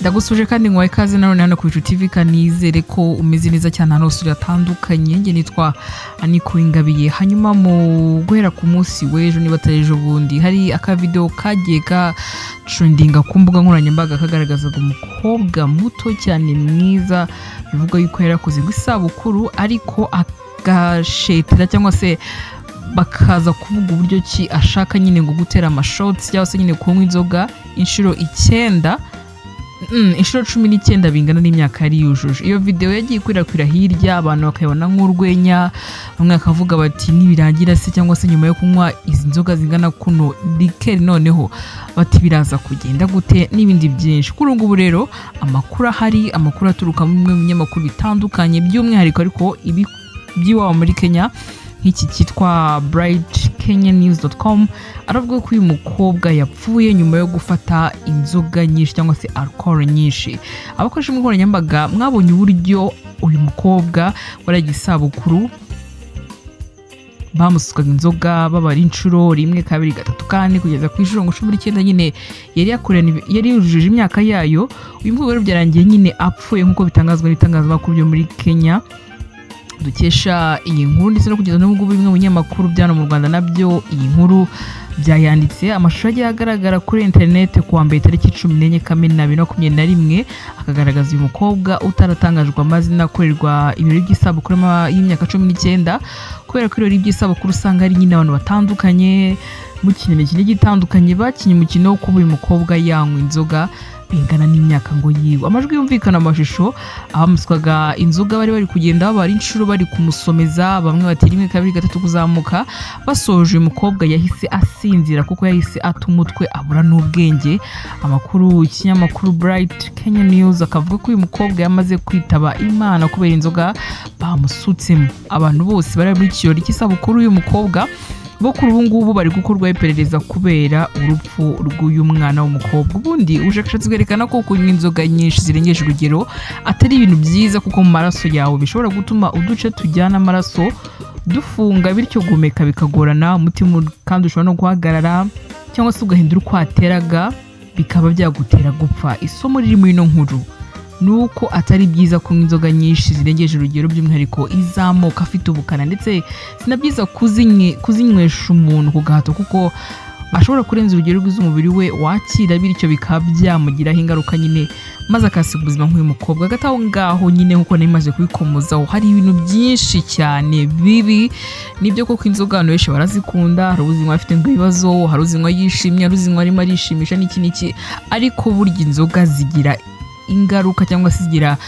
ndagusuje kandi nkwaye ikaze na none hano ku Bicu TV kanizere ko umeze neza cyane ahantu hose uratandukanye njye nitwa Aniko Ingabiye hanyuma mu guhera ku munsi w'ejo niba atari ejo bundi hari akavidewo kagiye gacundinga ku mbuga nkoranyambaga kagaragazaga umukobwa muto cyane mwiza bivuga yuko yarakoze ngo isabukuru ariko agashetera cyangwa se bakaza kuvuga uburyo ki ashaka nyine ngo gutera amashotsi cyangwa se nyine kunywa inzoga inshuro icyenda Mm, inshuro cumi n'icyenda bingana n'imyaka yari yujuje iyo videwo yagiye ikwirakwira hirya abantu bakayibona nk'urwenya bamwe bakavuga bati nibirangira se cyangwa se nyuma yo kunywa izi nzoga zingana kuno rikeri noneho bati biraza kugenda gute n'ibindi byinshi kuri ubu ngubu rero amakuru ahari amakuru aturuka muri bimwe mu binyamakuru bitandukanye by'umwihariko ariko ibi by'iwabo muri kenya nk'iki cyitwa bright kenya news com aravuga ko uyu mukobwa yapfuye nyuma yo gufata inzoga nyinshi cyangwa se alcohol nyinshi abakoresha imbuga nkoranyambaga mwabonye uburyo uyu mukobwa waragiye isabukuru bamusukaga inzoga babara inshuro rimwe kabiri gatatu kane kugeza ku inshuro ngo cumi n'icyenda nyine yari yakoranye- yari yujuje imyaka yayo uyu mukobwa rero byarangiye nyine apfuye nk'uko bitangazwa n'ibitangazamakuru byo muri kenya dukesha iyi nkuru ndetse no kugeza n'ubwo bimwe mu binyamakuru bya hano mu rwanda nabyo iyi nkuru byayanditse amashusho agiye agaragara kuri interineti ku wa mbere tariki cumi n'enye kamena bibiri na makumyabiri na rimwe akagaragaza uyu mukobwa utaratangajwe amazina akorerwa ibirori by'isabukuru y'ama- y'imyaka cumi n'icyenda kubera ko ibirori by'isabukuru usanga ari nyine abantu batandukanye mukina imikino igiye itandukanye bakinnye umukino wo kuba uyu mukobwa yanywa inzoga bingana n'imyaka ngo yiwe amajwi yumvikana amashusho abamuswaga inzoga bari bari kugenda babara inshuro bari kumusomeza bamwe bati rimwe kabiri gatatu kuzamuka basoje uyu mukobwa yahise asinzira kuko yahise ata umutwe abura n'ubwenge amakuru ikinyamakuru bright kenya news akavuga ko uyu mukobwa yamaze kwitaba imana kubera inzoga bamusutsemo abantu bose bari muri kirori cy'isabukuru y'uyu mukobwa bo kuri ubu ngubu bari gukorwaho iperereza kubera urupfu rw'uyu mwana w'umukobwa ubundi ubushakashatsi bwerekana ko kunywa inzoga nyinshi zirengeje urugero atari ibintu byiza kuko mu maraso yawe bishobora gutuma uduce tujyana amaraso dufunga bityo guhumeka bikagorana umutima ur- kandi ushobora no guhagarara cyangwa se ugahindura uko wateraga bikaba byagutera gupfa isomo riri muri ino nkuru ni uko atari byiza kunywa inzoga nyinshi zirengeje urugero by'umwihariko izamuka afite ubukana ndetse si na byiza kuzinye- kuzinywesha umuntu ku gahato kuko ashobora kurenza urugero rwiza umubiri we wakira bityo bikaba byamugiraho ingaruka nyine maze akasiga ubuzima nk'uyu mukobwa hagati aho ngaho nyine nk'uko nari maze kubikomozaho hari ibintu byinshi cyane bibi nibyo koko inzoga abantu benshi barazikunda hari uzinywa afite ngo ibibazo hari uzinywa yishimye hari uzinywa arimo arishimisha n'iki n'iki ariko burya inzoga zigira ingaruka cyangwa se zigira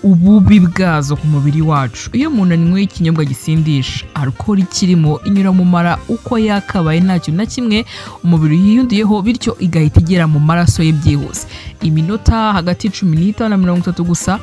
ububi bwazo ku mubiri wacu iyo umuntu anywe ikinyobwa gisindisha alcohol ikirimo inyura mu mara uko yakabaye ntacyo na kimwe umubiri yiyundiyeho bityo igahita igera mu maraso ye byihuse iminota hagati y'icumi n'itanu na mirongo itatu gusa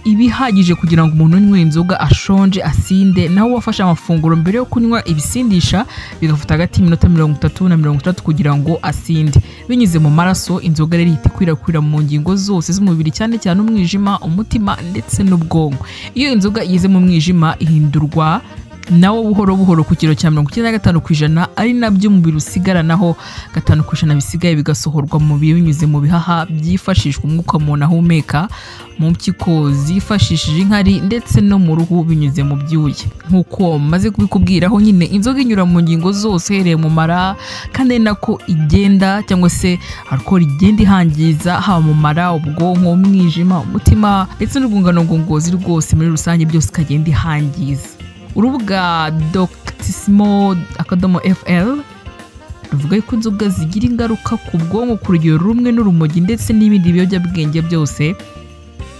iba ihagije kugira ngo umuntu unywe inzoga ashonje asinde nawe wafashe amafunguro mbere yo kunywa ibisindisha bigafata hagati y'iminota mirongo itatu na mirongo itatu kugira ngo asinde binyuze mu maraso inzoga rero ihita ikwirakwira mu ngingo zose z'umubiri cyane cyane umwijima umutima ndetse n'ubwonko iyo inzoga igeze mu mwijima ihindurwa nawo buhoro buhoro ku kiro cya mirongo icyenda na gatanu ku ijana ari nabyo umubiri usigaranaho gatanu ku ijana bisigaye bigasohorwa mu mubiri binyuze mu bihaha byifashishwa umwuka umuntu ahumeka mu mpyiko zifashishije inkari ndetse no mu ruhu binyuze mu byuya nk'uko maze kubikubwiraho nyine inzoga inyura mu ngingo zose hereye mu mara kandi ari nako igenda cyangwa se alcohol igenda ihangiza haba mu mara ubwonko umwijima umutima ndetse n'urwungano ngogozi rwose muri rusange byose ikagenda ihangiza urubuga doctissimo akadomo fl ruvuga ko inzoga zigira ingaruka ku bwonko ku rugero rumwe n'urumogi ndetse n'ibindi biyobyabwenge byose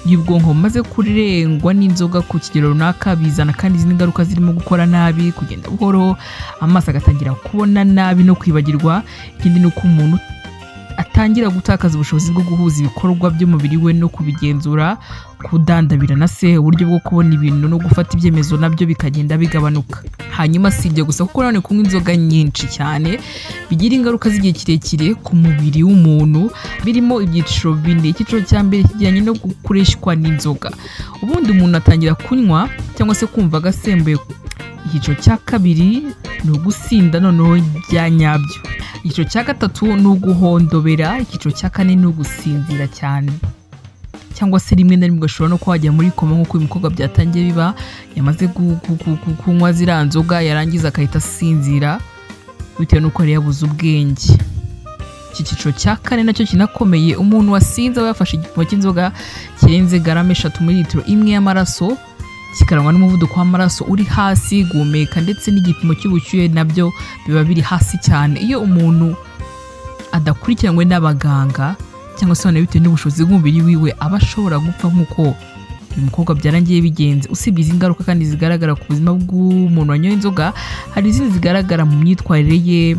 y'ubwonko bumaze kurengwa n'inzoga ku kigero runaka bizana kandi izindi ngaruka zirimo gukora nabi kugenda buhoro amaso agatangira kubona nabi no kwibagirwa ikindi ni uko umuntu atangira gutakaza ubushobozi bwo guhuza ibikorwa by'umubiri we no kubigenzura kudandabira na se uburyo bwo kubona ibintu no gufata ibyemezo nabyo bikagenda bigabanuka hanyuma si ibyo gusa kuko nanone kunywa inzoga nyinshi cyane bigira ingaruka z'igihe kirekire ku mubiri w'umuntu birimo ibyiciro bine icyiciro cya mbere kijyanye no gukoreshwa n'inzoga ubundi umuntu atangira kunywa cyangwa se kumva agasembuye icyiciro cya kabiri ni ugusinda noneho bya nyabyo icyiciro cya gatatu ni uguhondobera icyiciro cya kane ni ugusinzira cyane cyangwa se rimwe na rimwe ugashobora no kuba wajya muri koma nk'uko uyu mukobwa byatangiye biba yamaze gu- gu- gu- gu- kunywa ziriya nzoga yarangiza agahita asinzira bitewe n'uko yari yabuze ubwenge iki cyiciro cya kane nacyo kinakomeye umuntu wasinze aba yafashe igipimo cy'inzoga kirenze garama eshatu muri litiro imwe y'amaraso kikarangwa n'umuvuduko w'amaraso uri hasi guhumeka ndetse n'igipimo cy'ubushyuhe nabyo biba biri hasi cyane iyo umuntu adakurikiranywe n'abaganga cyangwa se noneho bitewe n'ubushobozi bw'umubiri wiwe aba ashobora gupfa nk'uko uyu mukobwa byarangiye bigenze usibye izi ngaruka kandi zigaragara ku buzima bw'umuntu wanyoye inzoga hari izindi zigaragara mu myitwarire ye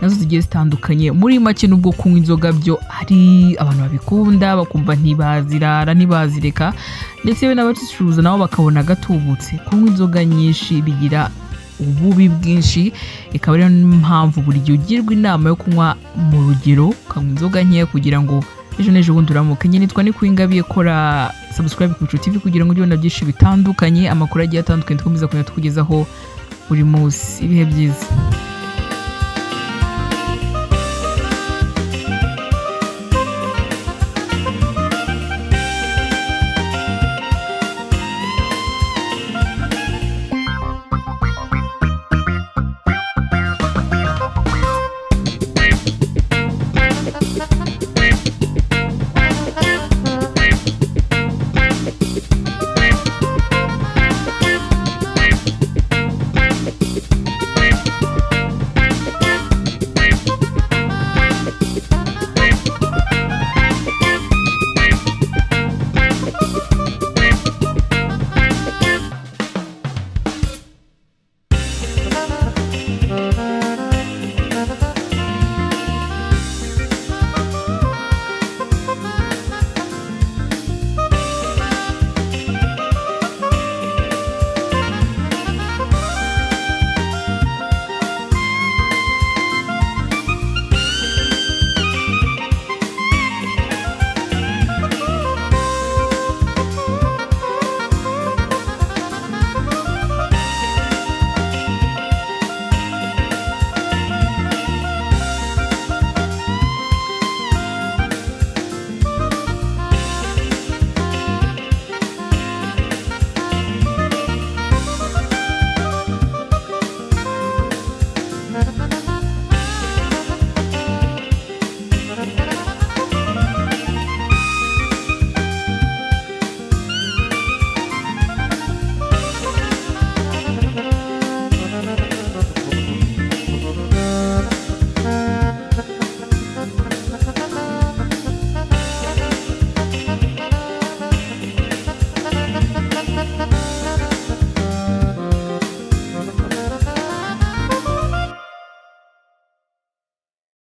nazo zigiye zitandukanye muri make n'ubwo kunywa inzoga byo hari abantu babikunda bakumva ntibazirara ntibazireka ndetse yewe n'abazicuruza nabo bakabona gatubutse kunywa inzoga nyinshi bigira ububi bwinshi ikaba ariyo mpamvu buri gihe ugirwa inama yo kunywa mu rugero ukanywa inzoga nkeya kugira ngo ejo n'ejo bundi uramuke njye nitwa ni kwingabiye kora subscribe ku bicu tv kugira ngo ujye ubona byinshi bitandukanye amakuru agiye atandukanye dukomeza kugenda tukugezaho buri munsi ibihe byiza